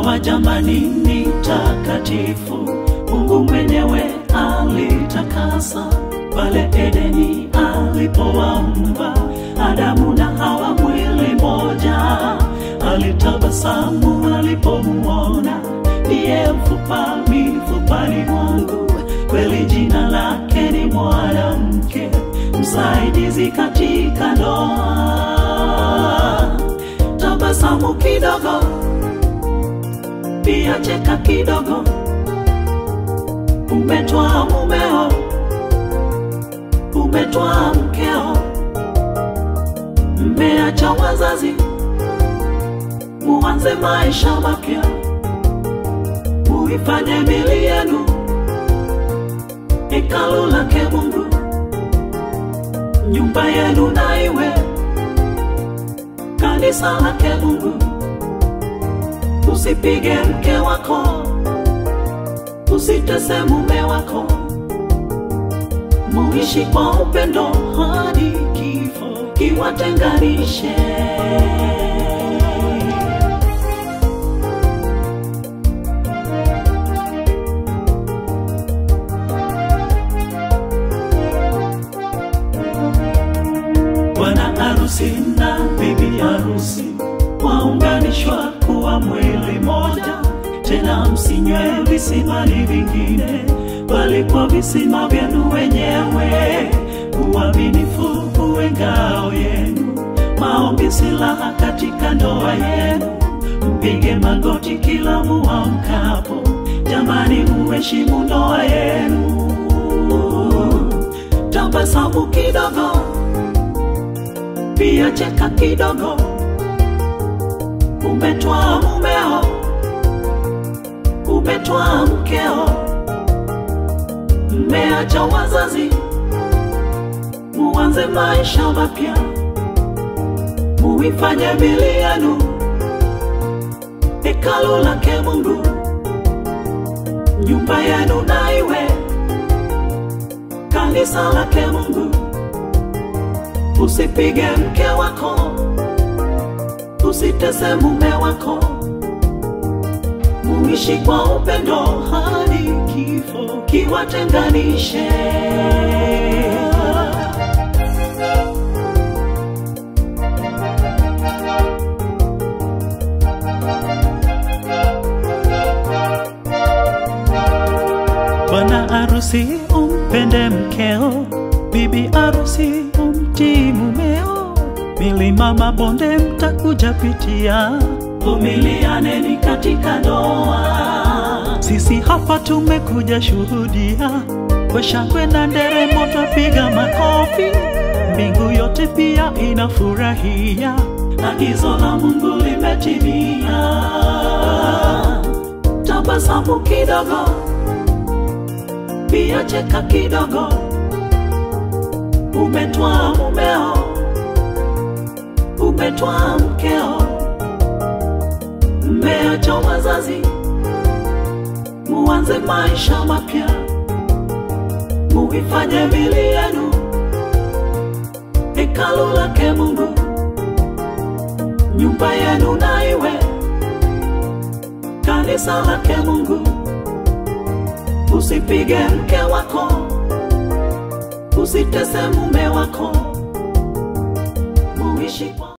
ndoa jamani ni takatifu, Mungu mwenyewe alitakasa pale Edeni alipowaumba Adamu na Hawa mwili moja. Alitabasamu alipomuona ndiye mfupa mifupani mwangu, kweli jina lake ni mwanamke, msaidizi katika ndoa. Tabasamu kidogo, pia cheka kidogo, umetwaa mumeo, umetwaa mkeo, mmeacha wazazi, muanze maisha mapya, muifanye mili yenu hekalu lake Mungu, nyumba yenu na iwe kanisa lake Mungu. Usipige mke wako, usitese mume wako, muishi kwa upendo hadi kifo kiwatenganishe. Bwana harusi na bibi harusi waunganishwa kuwa mwili moja, tena msinywe visimani vingine, bali kwa visima vyenu wenyewe. Uaminifu uwe ngao yenu, maombi silaha katika ndoa yenu. Mpige magoti kila muamkapo, jamani, muheshimu ndoa yenu. Tabasamu kidogo pia cheka kidogo, umetwaa mumeo, umetwaa mkeo, mmeacha wazazi, muanze maisha mapya, muifanye mili yenu hekalu lake Mungu, nyumba yenu na iwe kanisa lake Mungu. Usipige mke wako, usitese mume wako, muishi kwa upendo hadi kifo kiwatenganishe. Bwana harusi umpende mkeo, bibi harusi umtii mumeo, milima mabonde mtakuja pitia, vumilianeni katika ndoa. Sisi hapa tumekuja shuhudia, kwa shangwe na nderemo twapiga makofi, mbingu yote pia inafurahia, agizo la Mungu limetimia. Tabasamu kidogo, pia cheka kidogo umetwaa mumeo, umetwaa mkeo, mmeacha wazazi, muanze maisha mapya, muifanye mili yenu hekalu lake Mungu, nyumba yenu na iwe kanisa lake Mungu. Usipige mke wako usitese mume wako, muishi kwa